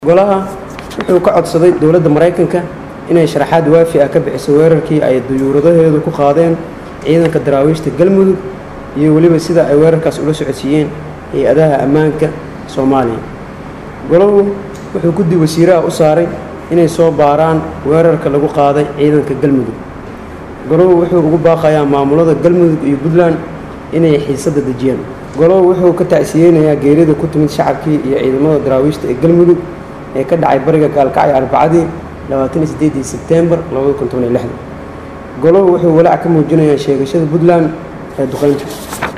golaha wuxuu ka codsaday dowladda maraykanka inay sharaxaad waafi ah ka bixiso weerarkii ay duyuuradaheedu ku qaadeen ciidanka daraawiishta galmudug iyo weliba sida ay weerarkaas ula socodsiiyeen hay-adaha ammaanka soomaaliya golahu wuxuu guddi wasiire ah u saaray inay soo baaraan weerarka lagu qaaday ciidanka galmudug golahu wuxuu ugu baaqayaa maamulada galmudug iyo puntland inay xiisadda dejiyaan golahu wuxuu ka tacsiyeynayaa geerida ku timid shacabkii iyo ciidamada daraawiishta ee galmudug ee ka dhacay bariga gaalkacyo arbacadii labaataniyo sebtembar golahu wuxuu walaac ka muujinayaa sheegashada puntland ee duqeynta